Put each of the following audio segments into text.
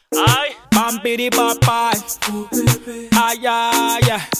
Aye. Bampity papai. Ay, ay, ay.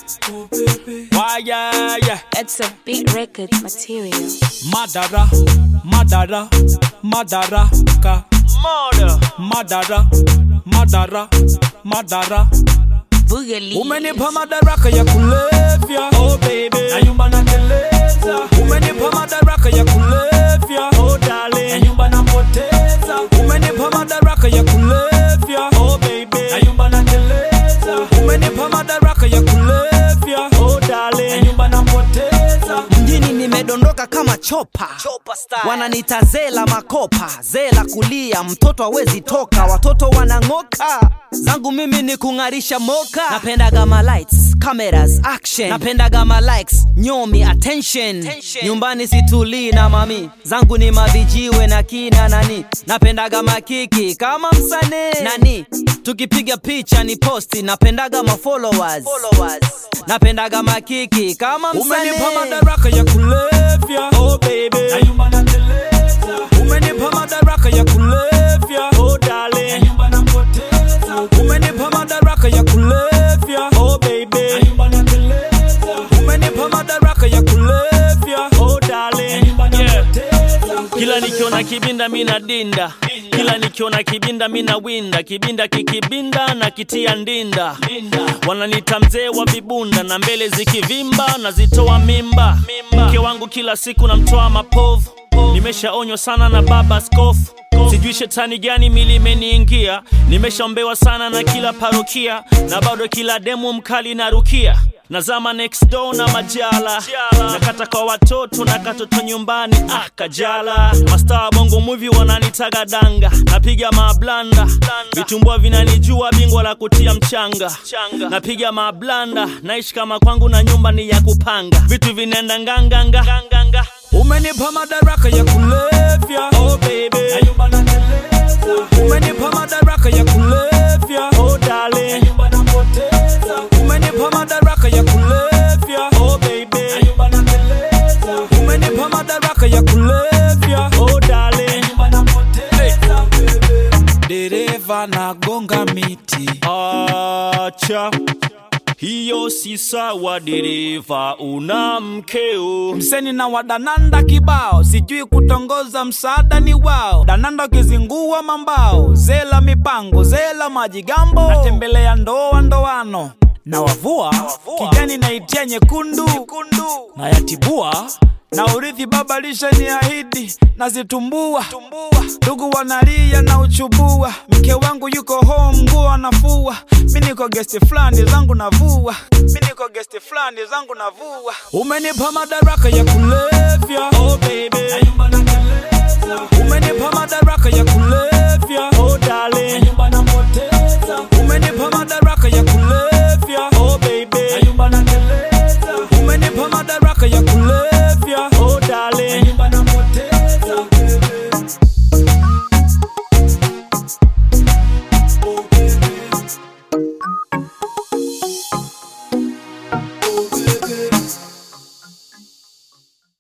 Why, ay, ay. It's a big record material. Madara, Madara, Madara, ka. Murder. Madara, Madara, Madara. Boogaloo. Umenipa madaraka ya kulevya oh baby na nyumba nateleza Umenipa madaraka ya kulevya oh darling na nyumba napoteza Umenipa madaraka ya kulevya oh baby na nyumba nateleza Umenipa madaraka ya kulevya oh darling na nyumba napoteza mjini nimedondoka kama chopa wananita zela makopa zela kulia mtoto hawezi toka watoto wanang'oka zangu mimi ni kung'arisha moka napendaga ma lights cameras action napendaga ma likes nyomi attention nyumbani situlii na mami zangu ni mavijiwe na kina nani napendaga makiki kama msanii nani tukipiga picha ni posti napendaga ma followers napendaga makiki kama Umenipa msanii madaraka ya kulevya oh baby na nyumba nateleza Umenipa madaraka ya kulevya oh darling na nyumba napoteza Umenipa madaraka ya kulevya oh baby na nyumba nateleza Umenipa madaraka ya kulevya oh darling na nyumba napoteza Kila nikiona kibinda mina dinda, kila nikiona kibinda mina winda, kibinda kikibinda na kitia ndinda. Wananiita mzee wa vibunda na mbele zikivimba nazitoa mimba. Mke wangu kila siku namtoa mapovu, nimeshaonywa sana na baba askofu. Sijui shetani gani mili imeniingia, nimeshaombewa sana na kila parokia, na bado kila demu mkali narukia nazama next door na majala nakata kwa watoto na katoto nyumbani ah kajala mastaa bongo movie wananitaga danga napiga mablanda vitumbua vinanijua bingwa la kutia mchanga napiga mablanda naishi kama kwangu na nyumba ni ya kupanga vitu vinaenda nganganga Umenipa madaraka ya kulevya oh baby na nyumba nateleza Umenipa madaraka ya kulevya oh darling na nyumba napoteza Umenipa madaraka ya kulevya oh baby na nyumba nateleza Umenipa madaraka ya kulevya oh darling na nyumba napoteza Dereva nagonga miti acha hiyo si sawa dereva una mkeo Mseni na wadananda kibao, sijui kutongoza, msaada ni wao. Dananda ukizingua mambao, zela mipango, zela majigambo, natembelea ndoa ndoano na wavua kijani naitia nyekundu na yatibua na urithi baba lishe ni ahidi nazitumbua ndugu wanalia na uchubua mke wangu yuko home nguo anafua mi niko gesti fulani zangu navua mi niko gesti fulani zangu navua umenipa madaraka ya kulevya